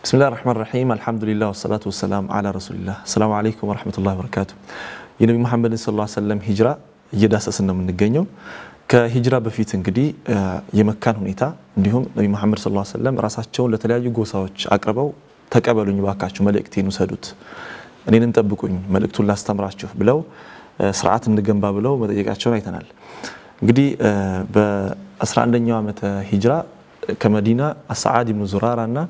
ብስሚላህ ራህማን ራሒም አልሐምዱሊላህ ወሰላቱ ወሰላም አላ ረሱሊላህ። ሰላሙ አለይኩም ወረሕመቱላሂ ወበረካቱ። የነቢ መሐመድን ሰለላሁ ዐለይሂ ወሰለም ሂጅራ እየዳሰስን ነው የምንገኘው። ከሂጅራ በፊት እንግዲህ የመካን ሁኔታ እንዲሁም ነቢ መሐመድ ሰለላሁ ዐለይሂ ወሰለም ራሳቸውን ለተለያዩ ጎሳዎች አቅርበው ተቀበሉኝ ባካችሁ፣ መልእክቴን ውሰዱት፣ እኔንም ጠብቁኝ፣ መልእክቱን ላስተምራችሁ ብለው ስርዓት እንገንባ ብለው መጠየቃቸውን አይተናል። እንግዲህ በ11ኛው ዓመተ ሂጅራ ከመዲና አስዓድ ብኑ ዙራራ እና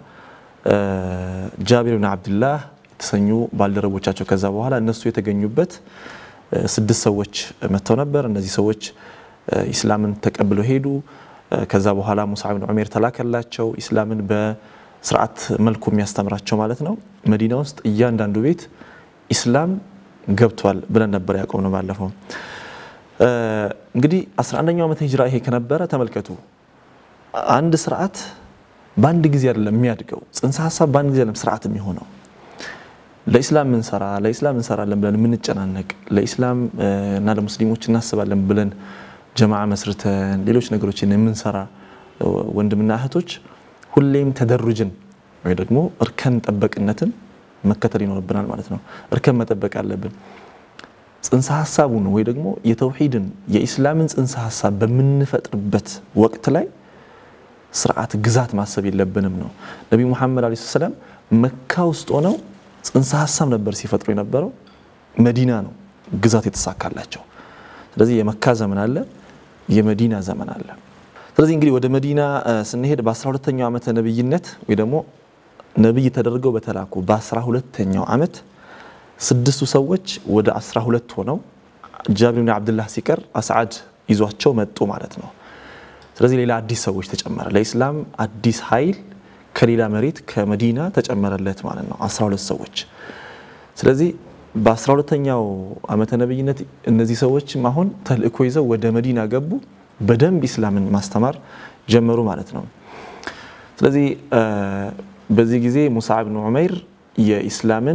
ጃቢር ብን አብድላህ የተሰኙ ባልደረቦቻቸው ከዛ በኋላ እነሱ የተገኙበት ስድስት ሰዎች መጥተው ነበር። እነዚህ ሰዎች ኢስላምን ተቀብለው ሄዱ። ከዛ በኋላ ሙሳ ብን ዑሜር ተላከላቸው፣ ኢስላምን በስርዓት መልኩ የሚያስተምራቸው ማለት ነው። መዲና ውስጥ እያንዳንዱ ቤት ኢስላም ገብቷል ብለን ነበር ያቆም ነው ባለፈው። እንግዲህ 11ኛው ዓመተ ሂጅራ ይሄ ከነበረ ተመልከቱ፣ አንድ ስርዓት በአንድ ጊዜ አይደለም የሚያድገው። ጽንሰ ሀሳብ በአንድ ጊዜ አይደለም ስርዓት የሚሆነው። ለኢስላም ምንሰራ ለኢስላም እንሰራለን ብለን የምንጨናነቅ ለኢስላም እና ለሙስሊሞች እናስባለን ብለን ጀማዓ መስርተን ሌሎች ነገሮችን የምንሰራ ወንድምና እህቶች ሁሌም ተደሩጅን ወይ ደግሞ እርከን ጠበቅነትን መከተል ይኖርብናል ማለት ነው። እርከን መጠበቅ አለብን። ጽንሰ ሀሳቡን ወይ ደግሞ የተውሂድን የኢስላምን ጽንሰ ሀሳብ በምንፈጥርበት ወቅት ላይ ስርዓት ግዛት ማሰብ የለብንም ነው። ነቢ ሙሐመድ ዓለይሂ ሰላም መካ ውስጥ ሆነው ጽንሰ ሀሳብ ነበር ሲፈጥሩ የነበረው። መዲና ነው ግዛት የተሳካላቸው። ስለዚህ የመካ ዘመን አለ፣ የመዲና ዘመን አለ። ስለዚህ እንግዲህ ወደ መዲና ስንሄድ በ12ተኛው ዓመተ ነብይነት ወይ ደግሞ ነብይ ተደርገው በተላኩ በ12ተኛው ዓመት ስድስቱ ሰዎች ወደ 12 ሆነው ጃቢር ብን አብድላህ ሲቀር አስዓድ ይዟቸው መጡ ማለት ነው። ስለዚህ ሌላ አዲስ ሰዎች ተጨመረ። ለኢስላም አዲስ ኃይል ከሌላ መሬት ከመዲና ተጨመረለት ማለት ነው 12 ሰዎች። ስለዚህ በ12ተኛው ዓመተ ነብይነት እነዚህ ሰዎችም አሁን ተልእኮ ይዘው ወደ መዲና ገቡ። በደንብ ኢስላምን ማስተማር ጀመሩ ማለት ነው። ስለዚህ በዚህ ጊዜ ሙሳ ብን ዑመይር የኢስላምን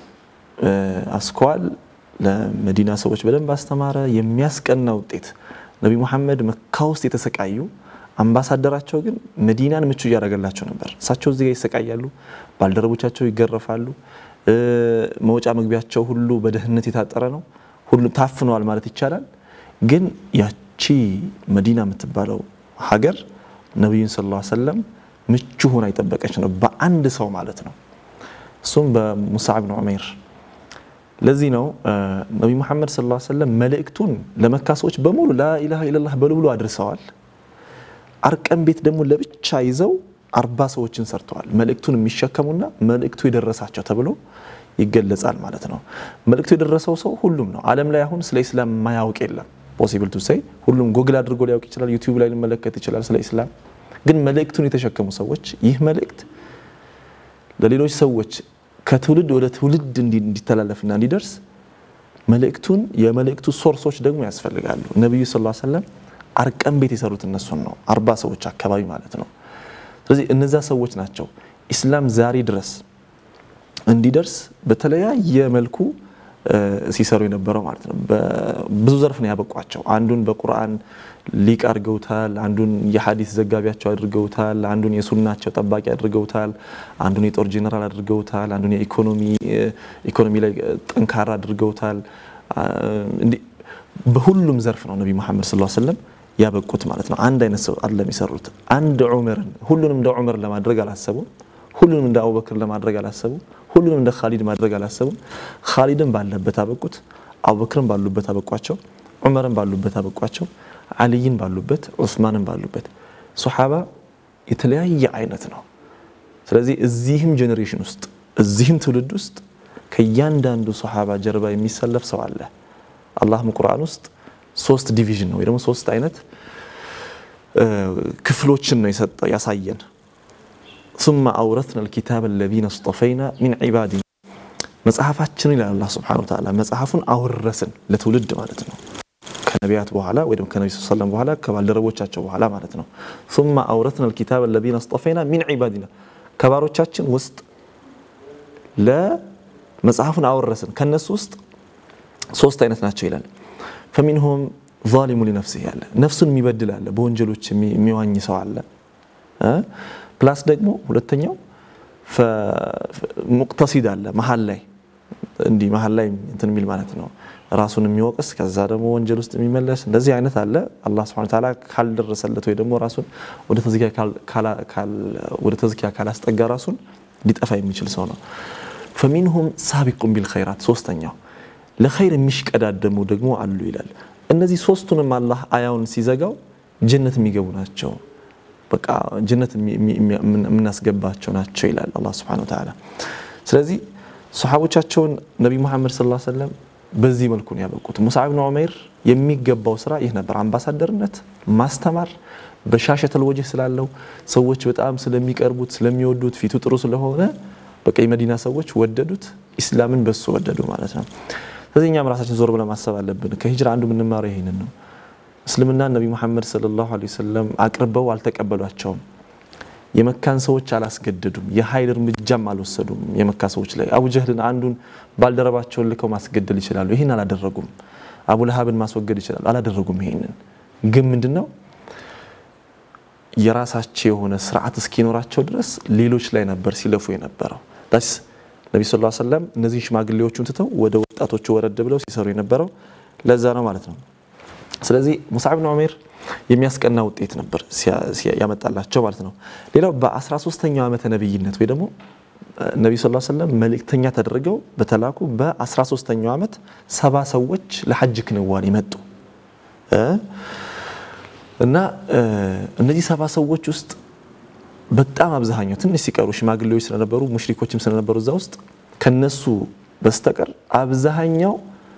አስኳል ለመዲና ሰዎች በደንብ አስተማረ። የሚያስቀና ውጤት ነቢ ሙሐመድ መካ ውስጥ የተሰቃዩ አምባሳደራቸው ግን መዲናን ምቹ እያደረገላቸው ነበር። እሳቸው እዚህ ጋር ይሰቃያሉ፣ ባልደረቦቻቸው ይገረፋሉ፣ መውጫ መግቢያቸው ሁሉ በደህንነት የታጠረ ነው፣ ሁሉም ታፍነዋል ማለት ይቻላል። ግን ያቺ መዲና የምትባለው ሀገር ነቢዩን ሰለላሁ ዐለይሂ ወሰለም ምቹ ሆና የጠበቀች ነው፣ በአንድ ሰው ማለት ነው። እሱም በሙሳ ብን ዑመይር ለዚህ ነው ነቢ ሙሐመድ ሰለላሁ ዐለይሂ ወሰለም መልእክቱን ለመካ ሰዎች በሙሉ ላኢላሃ ኢለላህ በሉ ብሎ አድርሰዋል። አርቀም ቤት ደግሞ ለብቻ ይዘው አርባ ሰዎችን ሰርተዋል። መልእክቱን የሚሸከሙና መልእክቱ የደረሳቸው ተብሎ ይገለጻል ማለት ነው። መልእክቱ የደረሰው ሰው ሁሉም ነው። ዓለም ላይ አሁን ስለ ኢስላም የማያውቅ የለም። ፖሲብል ቱ ሴይ ሁሉም ጎግል አድርጎ ሊያውቅ ይችላል። ዩቲዩብ ላይ ሊመለከት ይችላል ስለ ኢስላም። ግን መልእክቱን የተሸከሙ ሰዎች ይህ መልእክት ለሌሎች ሰዎች ከትውልድ ወደ ትውልድ እንዲተላለፍና እንዲደርስ መልእክቱን የመልእክቱ ሶርሶች ደግሞ ያስፈልጋሉ። ነቢዩ ሰለላሁ ዐለይሂ ወሰለም አርቀም ቤት የሰሩት እነሱን ነው፣ አርባ ሰዎች አካባቢ ማለት ነው። ስለዚህ እነዛ ሰዎች ናቸው ኢስላም ዛሬ ድረስ እንዲደርስ በተለያየ መልኩ ሲሰሩ የነበረው ማለት ነው። ብዙ ዘርፍ ነው ያበቋቸው። አንዱን በቁርአን ሊቅ አድርገውታል። አንዱን የሐዲስ ዘጋቢያቸው አድርገውታል። አንዱን የሱናቸው ጠባቂ አድርገውታል። አንዱን የጦር ጄኔራል አድርገውታል። አንዱን የኢኮኖሚ ኢኮኖሚ ላይ ጠንካራ አድርገውታል። በሁሉም ዘርፍ ነው ነቢ መሐመድ ሰለላሁ ዐለይሂ ወሰለም ያበቁት ማለት ነው። አንድ አይነት ሰው አይደለም የሰሩት። አንድ ዑመርን ሁሉንም እንደ ዑመር ለማድረግ አላሰቡም። ሁሉንም እንደ አቡበክር ለማድረግ አላሰቡም። ሁሉንም እንደ ካሊድ ማድረግ አላሰቡም። ካሊድን ባለበት አበቁት። አቡበክርን ባሉበት አበቋቸው። ዑመርን ባሉበት አበቋቸው። አልይን ባሉበት፣ ዑስማንን ባሉበት። ሶሓባ የተለያየ አይነት ነው። ስለዚህ እዚህም ጄኔሬሽን ውስጥ እዚህም ትውልድ ውስጥ ከእያንዳንዱ ሶሓባ ጀርባ የሚሰለፍ ሰው አለ። አላህም ቁርአን ውስጥ ሶስት ዲቪዥን ነው ወይ ደግሞ ሶስት አይነት ክፍሎችን ነው ያሳየን። ሱመ አውረትና ልኪታብ አለዚነ እስጠፈይና ሚን ዒባዲና መጽሐፋችንን ይላል አላህ ሱብሓነሁ ወተዓላ መጽሐፉን አወረስን ለትውልድ ማለት ነው። ከነቢያት በኋላ ወይ ደግሞ ከነቢ ሰለም በኋላ ከባልደረቦቻቸው በኋላ ማለት ነው። ሱመ አውረትና ልኪታብ አለዚነ እስጠፈይና ሚን ዒባዲና ከባሮቻችን ውስጥ ለመጽሐፉን አወረስን ከነሱ ውስጥ ሶስት አይነት ናቸው ይላል። ፈሚንሁም ዛሊሙ ሊነፍሲህ ያለ ነፍሱን የሚበድል አለ፣ በወንጀሎች የሚዋኝ ሰው አለ። ፕላስ ደግሞ ሁለተኛው ሙቅተሲድ አለ መሀል ላይ እንዲህ መሀል ላይ እንትን የሚል ማለት ነው ራሱን የሚወቅስ ከዛ ደግሞ ወንጀል ውስጥ የሚመለስ እንደዚህ አይነት አለ። አላህ ሱብሓነሁ ወተዓላ ካልደረሰለት ወይ ደግሞ ራሱን ወደ ተዝኪያ ካላስጠጋ ራሱን ሊጠፋ የሚችል ሰው ነው። ፈሚንሁም ሳቢቁን ቢልኸይራት ሶስተኛው ለኸይር የሚሽቀዳደሙ ደግሞ አሉ ይላል። እነዚህ ሶስቱንም አላህ አያውን ሲዘጋው ጀነት የሚገቡ ናቸው፣ በቃ ጀነት የምናስገባቸው ናቸው ይላል አላህ ሱብሓነሁ ወተዓላ። ስለዚህ ሰሓቦቻቸውን ነቢ ሙሐመድ ሰለላሁ ዐለይሂ ወሰለም በዚህ መልኩ ነው ያበቁት። ሙስዓብ ብን ዑመይር የሚገባው ስራ ይህ ነበር፣ አምባሳደርነት፣ ማስተማር በሻሸተል ወጅህ ስላለው ሰዎች በጣም ስለሚቀርቡት ስለሚወዱት ፊቱ ጥሩ ስለሆነ በቃ የመዲና ሰዎች ወደዱት፣ ኢስላምን በሱ ወደዱ ማለት ነው። ስለዚህ እኛም ራሳችን ዞር ብለን ማሰብ አለብን። ከሂጅራ አንዱ የምንማረው ይህንን ነው። እስልምና ነቢ ሙሐመድ ሰለላሁ ዐለይሂ ወሰለም አቅርበው አልተቀበሏቸውም። የመካን ሰዎች አላስገደዱም። የኃይል እርምጃም አልወሰዱም የመካ ሰዎች ላይ። አቡ ጀህልን አንዱን ባልደረባቸውን ልከው ማስገደል ይችላሉ። ይህን አላደረጉም። አቡ ለሃብን ማስወገድ ይችላሉ። አላደረጉም። ይሄንን ግን ምንድን ነው የራሳቸው የሆነ ስርዓት እስኪኖራቸው ድረስ ሌሎች ላይ ነበር ሲለፉ የነበረው። ዳስ ነቢ ስ ሰለም እነዚህ ሽማግሌዎቹን ትተው ወደ ወጣቶቹ ወረድ ብለው ሲሰሩ የነበረው ለዛ ነው ማለት ነው። ስለዚህ ሙስዓብ ብን ዑመይር የሚያስቀና ውጤት ነበር ያመጣላቸው ማለት ነው። ሌላው በ13ኛው ዓመተ ነቢይነት ወይ ደግሞ ነቢ ስ ሰለም መልእክተኛ ተደርገው በተላኩ በ13ኛው ዓመት ሰባ ሰዎች ለሐጅ ክንዋኔ መጡ እና እነዚህ ሰባ ሰዎች ውስጥ በጣም አብዛኛው ትንሽ ሲቀሩ ሽማግሌዎች ስለነበሩ ሙሽሪኮችም ስለነበሩ እዛ ውስጥ ከነሱ በስተቀር አብዛኛው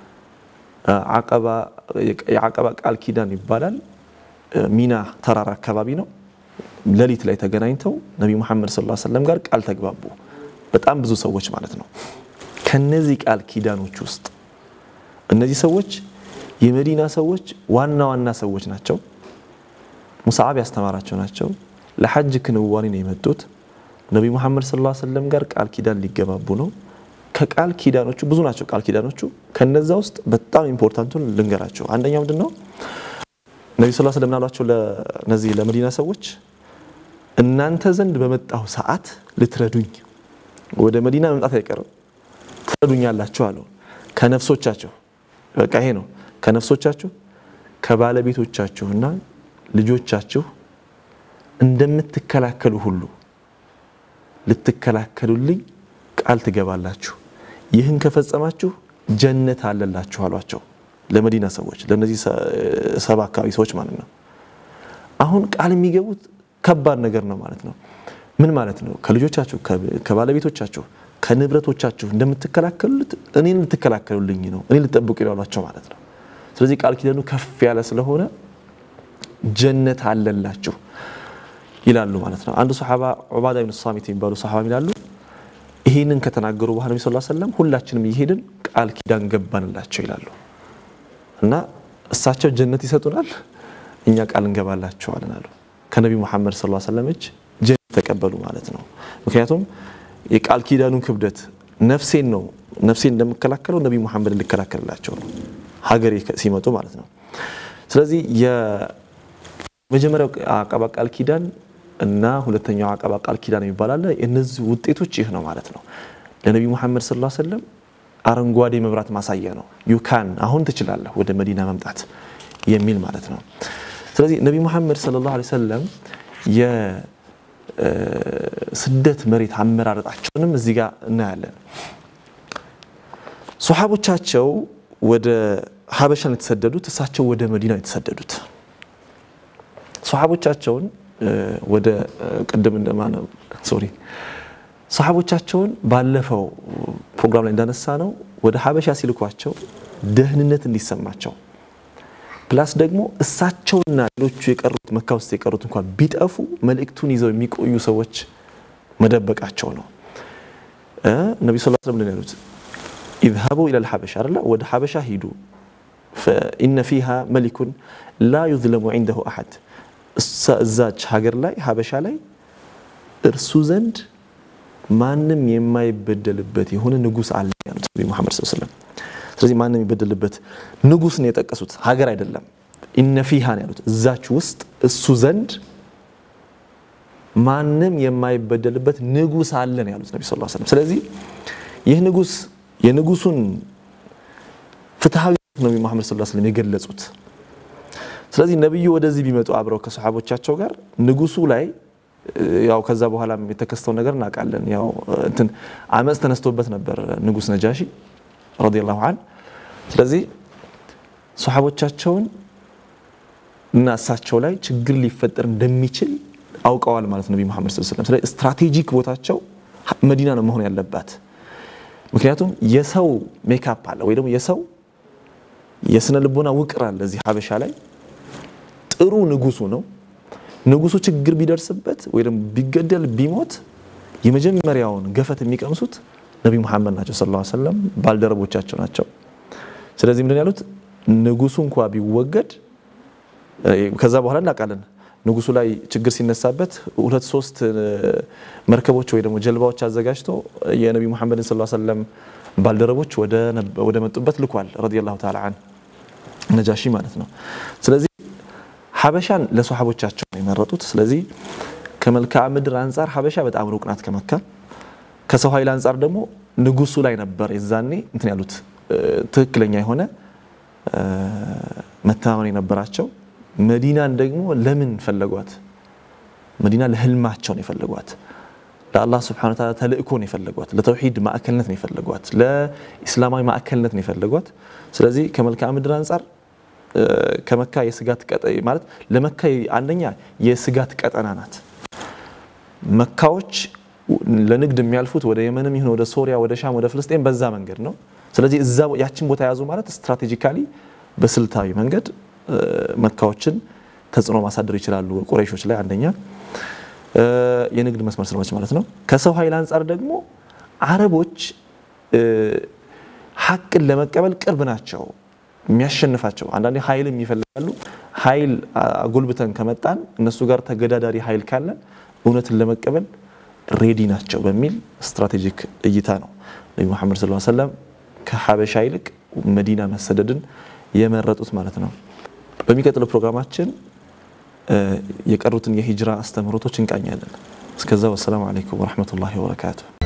የዓቀባ ቃል ኪዳን ይባላል ሚና ተራራ አካባቢ ነው። ሌሊት ላይ ተገናኝተው ነቢ ሙሐመድ ሰለላሁ ዐለይሂ ወሰለም ጋር ቃል ተግባቡ። በጣም ብዙ ሰዎች ማለት ነው። ከነዚህ ቃል ኪዳኖች ውስጥ እነዚህ ሰዎች የመዲና ሰዎች ዋና ዋና ሰዎች ናቸው። ሙስዓብ ያስተማራቸው ናቸው። ለሐጅ ክንዋኔ ነው የመጡት። ነቢ ሙሐመድ ሰለላሁ ዐለይሂ ወሰለም ጋር ቃል ኪዳን ሊገባቡ ነው። ከቃል ኪዳኖቹ ብዙ ናቸው ቃል ኪዳኖቹ። ከነዛ ውስጥ በጣም ኢምፖርታንቱን ልንገራቸው። አንደኛው ምንድን ነው? ነቢ ስ ስለም ናሏቸው ለነዚህ ለመዲና ሰዎች እናንተ ዘንድ በመጣሁ ሰዓት ልትረዱኝ፣ ወደ መዲና መምጣት አይቀርም ትረዱኛላችሁ አለው። ከነፍሶቻችሁ በቃ ይሄ ነው ከነፍሶቻችሁ ከባለቤቶቻችሁና ልጆቻችሁ እንደምትከላከሉ ሁሉ ልትከላከሉልኝ ቃል ትገባላችሁ። ይህን ከፈጸማችሁ ጀነት አለላችሁ አሏቸው። ለመዲና ሰዎች ለነዚህ ሰባ አካባቢ ሰዎች ማለት ነው። አሁን ቃል የሚገቡት ከባድ ነገር ነው ማለት ነው። ምን ማለት ነው? ከልጆቻችሁ፣ ከባለቤቶቻችሁ፣ ከንብረቶቻችሁ እንደምትከላከሉት እኔን ልትከላከሉልኝ ነው፣ እኔ ልጠብቁ ይሏቸው ማለት ነው። ስለዚህ ቃል ኪዳኑ ከፍ ያለ ስለሆነ ጀነት አለላችሁ ይላሉ ማለት ነው። አንዱ ሰሓባ ዑባዳ ብን ሳሚት የሚባሉ ሰሓባ ይላሉ ይህንን ከተናገሩ በኋላ ነቢ ስ ሰለም ሁላችንም እየሄድን ቃል ኪዳን ገባንላቸው ይላሉ እና እሳቸው ጀነት ይሰጡናል፣ እኛ ቃል እንገባላቸዋለን አሉ። ከነቢ ሙሐመድ ስ ሰለም እጅ ጀነት ተቀበሉ ማለት ነው። ምክንያቱም የቃል ኪዳኑን ክብደት ነፍሴን ነው ነፍሴን እንደምከላከለው ነቢ ሙሐመድ ልከላከልላቸው ነው ሀገሬ ሲመጡ ማለት ነው። ስለዚህ የመጀመሪያው አቀባ ቃል ኪዳን እና ሁለተኛው አቀባ ቃል ኪዳን የሚባል አለ። የእነዚህ ውጤቶች ይህ ነው ማለት ነው። ለነቢ ሙሐመድ ሰለላሁ ዐለይሂ ወሰለም አረንጓዴ መብራት ማሳያ ነው። ዩካን አሁን ትችላለህ ወደ መዲና መምጣት የሚል ማለት ነው። ስለዚህ ነቢ ሙሐመድ ሰለላሁ ዐለይሂ ወሰለም የስደት መሬት አመራረጣቸውንም እዚህ ጋር እናያለን። ሶሓቦቻቸው ወደ ሀበሻ ነው የተሰደዱት፣ እሳቸው ወደ መዲና የተሰደዱት። ሶሓቦቻቸውን ወደ ቅድም እንደማነው ሶሪ ሰሓቦቻቸውን ባለፈው ፕሮግራም ላይ እንዳነሳ ነው ወደ ሀበሻ ሲልኳቸው ደህንነት እንዲሰማቸው ፕላስ ደግሞ እሳቸውና ሌሎቹ የቀሩት መካ ውስጥ የቀሩት እንኳን ቢጠፉ መልእክቱን ይዘው የሚቆዩ ሰዎች መደበቃቸው ነው። ነቢ ስ ስለም ምንድን ያሉት ኢዝሀቡ ኢለል ሀበሻ አለ ወደ ሀበሻ ሂዱ ኢነ ፊሃ መሊኩን ላ ዩዝለሙ ዒንደሁ አሐድ እዛች ሀገር ላይ ሀበሻ ላይ እርሱ ዘንድ ማንም የማይበደልበት የሆነ ንጉስ አለ ያሉት ነቢ ሙሐመድ ሰለላሁ ዐለይሂ ወሰለም። ስለዚህ ማንም የሚበደልበት ንጉስ ነው የጠቀሱት፣ ሀገር አይደለም። ኢነ ፊሃ ነው ያሉት። እዛች ውስጥ እሱ ዘንድ ማንም የማይበደልበት ንጉስ አለን ያሉት ነቢ ስ ሰለም። ስለዚህ ይህ ንጉስ የንጉሱን ፍትሐዊ ነቢ መሐመድ ስ ስለም የገለጹት። ስለዚህ ነቢዩ ወደዚህ ቢመጡ አብረው ከሰሓቦቻቸው ጋር ንጉሱ ላይ ያው ከዛ በኋላ የተከስተው ነገር እናውቃለን። ያው እንትን አመፅ ተነስቶበት ነበር ንጉስ ነጃሺ ረዲየላሁ ዐን። ስለዚህ ሰሓቦቻቸውን እና እሳቸው ላይ ችግር ሊፈጠር እንደሚችል አውቀዋል ማለት ነቢ መሐመድ ሰለላሁ ዐለይሂ ወሰለም። ስለዚህ ስትራቴጂክ ቦታቸው መዲና ነው መሆን ያለባት። ምክንያቱም የሰው ሜካፕ አለ ወይ ደግሞ የሰው የስነ ልቦና ውቅር አለ እዚህ ሀበሻ ላይ። ጥሩ ንጉሱ ነው። ንጉሱ ችግር ቢደርስበት ወይ ደግሞ ቢገደል ቢሞት የመጀመሪያውን ገፈት የሚቀምሱት ነቢ መሐመድ ናቸው ሰለላሁ ዐለይሂ ወሰለም፣ ባልደረቦቻቸው ናቸው። ስለዚህ ምንድን ያሉት ንጉሱ እንኳ ቢወገድ ከዛ በኋላ እናውቃለን ንጉሱ ላይ ችግር ሲነሳበት ሁለት ሶስት መርከቦች ወይ ደግሞ ጀልባዎች አዘጋጅቶ የነቢ ሙሐመድን ሰለላሁ ዐለይሂ ወሰለም ባልደረቦች ወደ መጡበት ልኳል። ረዲየላሁ ተዓላ አን ነጃሺ ማለት ነው። ስለዚህ ሀበሻን ለሰሓቦቻቸው ነው የመረጡት። ስለዚህ ከመልክዓ ምድር አንጻር ሀበሻ በጣም ሩቅ ናት ከመካ። ከሰው ኃይል አንጻር ደግሞ ንጉሱ ላይ ነበር የዛኔ እንትን ያሉት ትክክለኛ የሆነ መተማመን የነበራቸው መዲናን ደግሞ ለምን ፈለጓት? መዲና ለህልማቸው ነው የፈለጓት። ለአላህ ስብሐነሁ ወተዓላ ተልእኮ ነው የፈለጓት። ለተውሂድ ማዕከልነት ነው የፈለጓት። ለኢስላማዊ ማዕከልነት ነው የፈለጓት። ስለዚህ ከመልክዓ ምድር አንጻር ከመካ የስጋት ማለት ለመካ አንደኛ የስጋት ቀጠና ናት። መካዎች ለንግድ የሚያልፉት ወደ የመንም ይሁን ወደ ሶሪያ፣ ወደ ሻም፣ ወደ ፍልስጤን በዛ መንገድ ነው። ስለዚህ እዛ ያችን ቦታ የያዙ ማለት ስትራቴጂካሊ በስልታዊ መንገድ መካዎችን ተጽዕኖ ማሳደር ይችላሉ ቁረይሾች ላይ አንደኛ የንግድ መስመር ስለሆነች ማለት ነው። ከሰው ኃይል አንጻር ደግሞ አረቦች ሀቅን ለመቀበል ቅርብ ናቸው። የሚያሸንፋቸው አንዳንዴ ኃይልም ይፈልጋሉ። ኃይል አጎልብተን ከመጣን እነሱ ጋር ተገዳዳሪ ኃይል ካለን እውነትን ለመቀበል ሬዲ ናቸው በሚል ስትራቴጂክ እይታ ነው ነቢ ሙሐመድ ሰለላሁ ዐለይሂ ወሰለም ከሀበሻ ይልቅ መዲና መሰደድን የመረጡት ማለት ነው። በሚቀጥለው ፕሮግራማችን የቀሩትን የሂጅራ አስተምህሮቶች እንቃኛለን። እስከዛ ወሰላሙ አለይኩም ወረሕመቱላሂ ወበረካቱ።